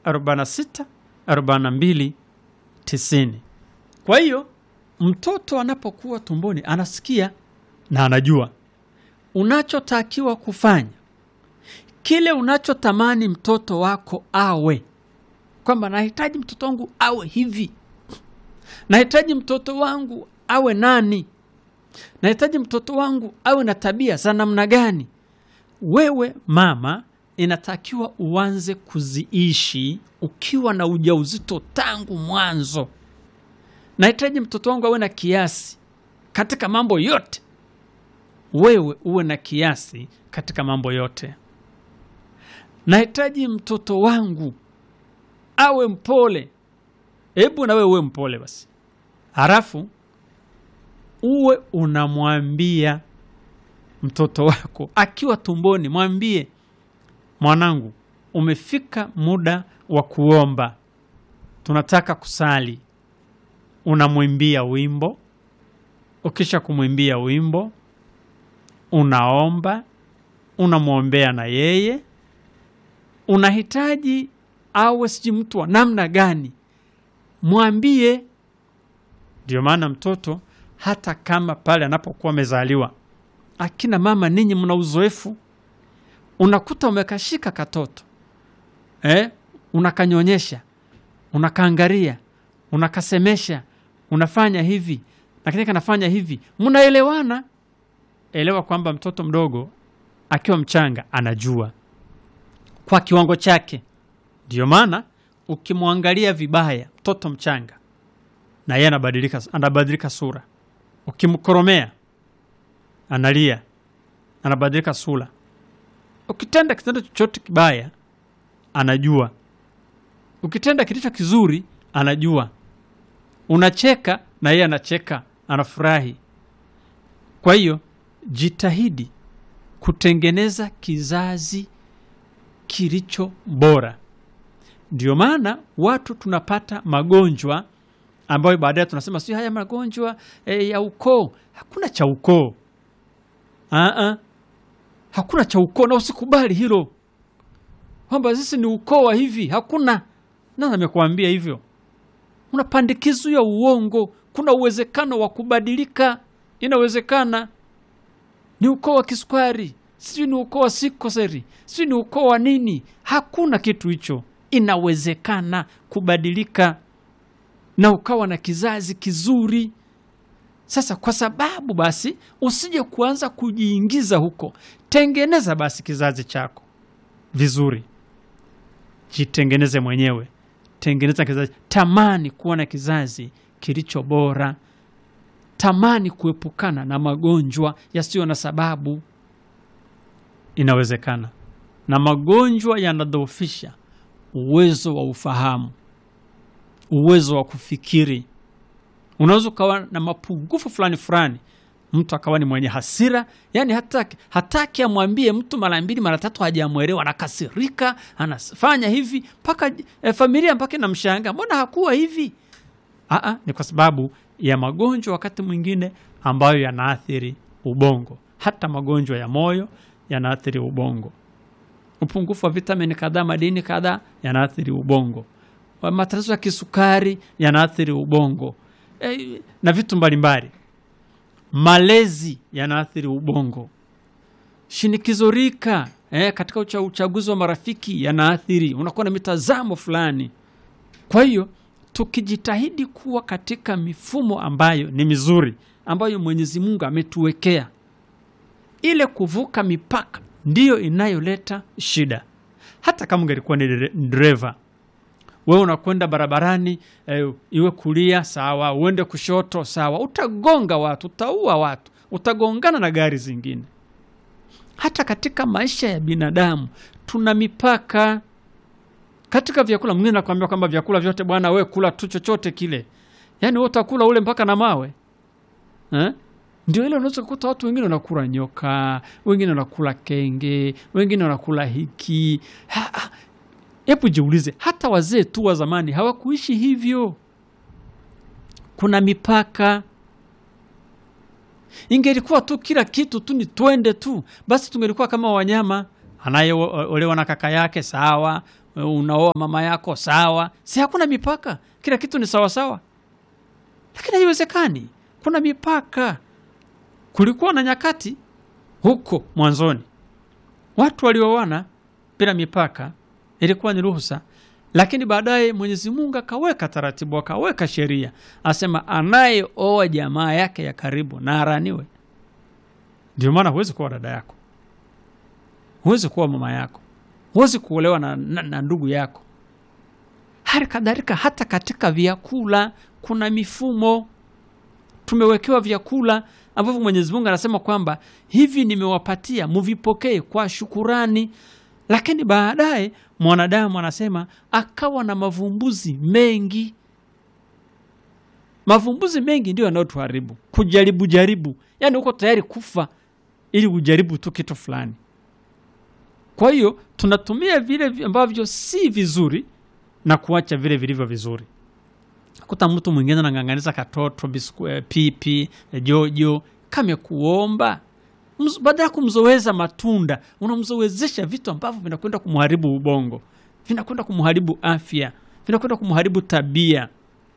46 42 90. Kwa hiyo mtoto anapokuwa tumboni anasikia na anajua unachotakiwa kufanya, kile unachotamani mtoto wako awe, kwamba nahitaji mtoto wangu awe hivi, nahitaji mtoto wangu awe nani, nahitaji mtoto wangu awe na tabia za namna gani. Wewe mama, inatakiwa uanze kuziishi ukiwa na ujauzito tangu mwanzo. Nahitaji mtoto wangu awe na kiasi katika mambo yote. Wewe uwe na kiasi katika mambo yote. Nahitaji mtoto wangu awe mpole. Hebu na wewe uwe mpole basi, halafu uwe unamwambia mtoto wako akiwa tumboni, mwambie mwanangu, umefika muda wa kuomba, tunataka kusali. Unamwimbia wimbo. Ukisha kumwimbia wimbo, unaomba, unamwombea na yeye. Unahitaji awe sijui mtu wa namna gani, mwambie. Ndio maana mtoto hata kama pale anapokuwa amezaliwa, akina mama ninyi mna uzoefu, unakuta umekashika katoto eh, unakanyonyesha, unakaangaria, unakasemesha, unafanya hivi lakini kanafanya hivi, mnaelewana. Elewa kwamba mtoto mdogo akiwa mchanga anajua kwa kiwango chake. Ndio maana ukimwangalia vibaya mtoto mchanga, na yeye anabadilika, anabadilika sura. Ukimkoromea analia, anabadilika sura. Ukitenda kitendo chochote kibaya anajua, ukitenda kilicho kizuri anajua. Unacheka na yeye anacheka, anafurahi. Kwa hiyo jitahidi kutengeneza kizazi kilicho bora. Ndio maana watu tunapata magonjwa ambayo baadaye tunasema si haya magonjwa e, ya ukoo. Hakuna cha ukoo, Aa, hakuna cha ukoo, na usikubali hilo kwamba sisi ni ukoo wa hivi. Hakuna, nani amekuambia hivyo? Una pandikizo ya uongo. Kuna uwezekano wa kubadilika, inawezekana. Ni ukoo wa kisukari, sijui ni ukoo wa sikoseri, sijui ni ukoo wa nini. Hakuna kitu hicho, inawezekana kubadilika na ukawa na kizazi kizuri. Sasa kwa sababu basi usije kuanza kujiingiza huko, tengeneza basi kizazi chako vizuri, jitengeneze mwenyewe tengeneza kizazi. Tamani kuwa na kizazi kilicho bora, tamani kuepukana na magonjwa yasiyo na sababu. Inawezekana, na magonjwa yanadhoofisha uwezo wa ufahamu, uwezo wa kufikiri. Unaweza ukawa na mapungufu fulani fulani, mtu akawa ni mwenye hasira, yani hataki hataki amwambie mtu mara mbili mara tatu, hajamwelewa, anakasirika, anafanya hivi mpaka e, familia mpaka inamshangaa, mbona hakuwa hivi? Aa, ni kwa sababu ya magonjwa wakati mwingine ambayo yanaathiri ubongo. Hata magonjwa ya moyo yanaathiri ubongo. Upungufu wa vitamini kadhaa, madini kadhaa yanaathiri ubongo. Matatizo ya kisukari yanaathiri ubongo e, na vitu mbalimbali malezi yanaathiri ubongo. Shinikizo rika eh, katika ucha, uchaguzi wa marafiki yanaathiri, unakuwa na mitazamo fulani. Kwa hiyo tukijitahidi kuwa katika mifumo ambayo ni mizuri, ambayo Mwenyezi Mungu ametuwekea, ile kuvuka mipaka ndiyo inayoleta shida. Hata kama ungelikuwa ni dereva wewe unakwenda barabarani eh, iwe kulia sawa, uende kushoto sawa, utagonga watu, utaua watu, utagongana na gari zingine. Hata katika maisha ya binadamu tuna mipaka. Katika vyakula, mwingine nakwambia kwamba vyakula vyote bwana, we kula tu chochote kile, yaani we utakula ule mpaka na mawe eh? Ndio ile unaweza kukuta watu wengine wanakula nyoka, wengine wanakula kenge, wengine wanakula hiki ha, ha. Hebu jiulize, hata wazee tu wa zamani hawakuishi hivyo. Kuna mipaka. Ingelikuwa tu kila kitu tu ni twende tu, basi tungelikuwa kama wanyama. Anayeolewa na kaka yake sawa, unaoa mama yako sawa, si hakuna mipaka, kila kitu ni sawasawa, lakini haiwezekani. Kuna mipaka. Kulikuwa na nyakati huko mwanzoni watu walioana bila mipaka, ilikuwa ni ruhusa, lakini baadaye Mwenyezi Mungu akaweka taratibu, akaweka sheria, asema anayeoa jamaa yake ya karibu na araniwe. Ndio maana huwezi kuwa dada yako, huwezi kuwa mama yako, huwezi kuolewa na, na, na ndugu yako. Hali kadhalika hata katika vyakula kuna mifumo tumewekewa vyakula ambavyo Mwenyezi Mungu anasema kwamba hivi nimewapatia muvipokee kwa shukurani, lakini baadaye mwanadamu anasema akawa na mavumbuzi mengi. Mavumbuzi mengi ndio yanayotuharibu, kujaribu jaribu, yaani uko tayari kufa ili ujaribu tu kitu fulani. Kwa hiyo tunatumia vile ambavyo si vizuri na kuacha vile vilivyo vizuri kuta mtu mwingine anang'ang'aniza katoto bisku, pipi jojo kamekuomba badala ya kumzoweza matunda unamzowezesha vitu ambavyo vinakwenda kumharibu ubongo vinakwenda kumharibu afya vinakwenda kumharibu tabia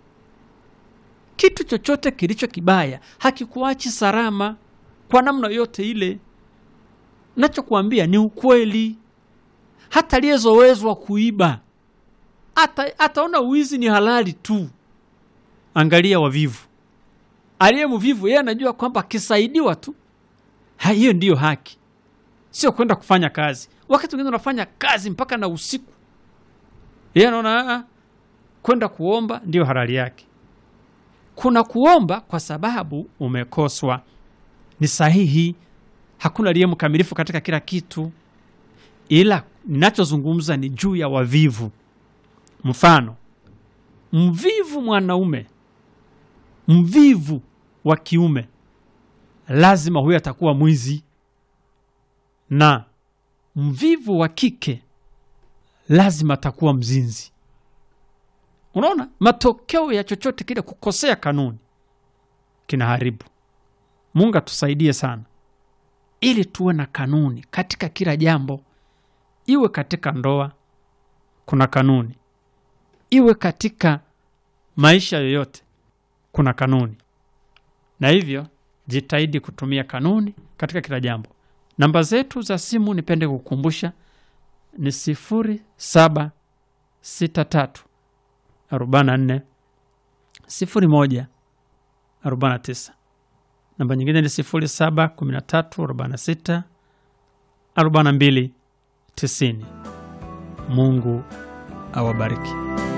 kitu chochote kilicho kibaya hakikuachi salama kwa namna yote ile nachokuambia ni ukweli hata aliyezowezwa kuiba hata ataona uwizi ni halali tu Angalia wavivu. Aliye mvivu yeye anajua kwamba akisaidiwa tu hiyo ndiyo haki, sio kwenda kufanya kazi. Wakati wengine unafanya kazi mpaka na usiku, yeye anaona kwenda kuomba ndiyo halali yake. Kuna kuomba kwa sababu umekoswa, ni sahihi. Hakuna aliye mkamilifu katika kila kitu, ila ninachozungumza ni juu ya wavivu. Mfano, mvivu mwanaume mvivu wa kiume lazima huyo atakuwa mwizi, na mvivu wa kike lazima atakuwa mzinzi. Unaona, matokeo ya chochote kile kukosea kanuni kinaharibu. Mungu atusaidie sana, ili tuwe na kanuni katika kila jambo, iwe katika ndoa kuna kanuni, iwe katika maisha yoyote kuna kanuni, na hivyo jitahidi kutumia kanuni katika kila jambo. Namba zetu za simu nipende kukumbusha ni sifuri saba sita tatu arobaini na nne sifuri moja arobaini na tisa. Namba nyingine ni sifuri saba kumi na tatu arobaini na sita arobaini na mbili tisini. Mungu awabariki.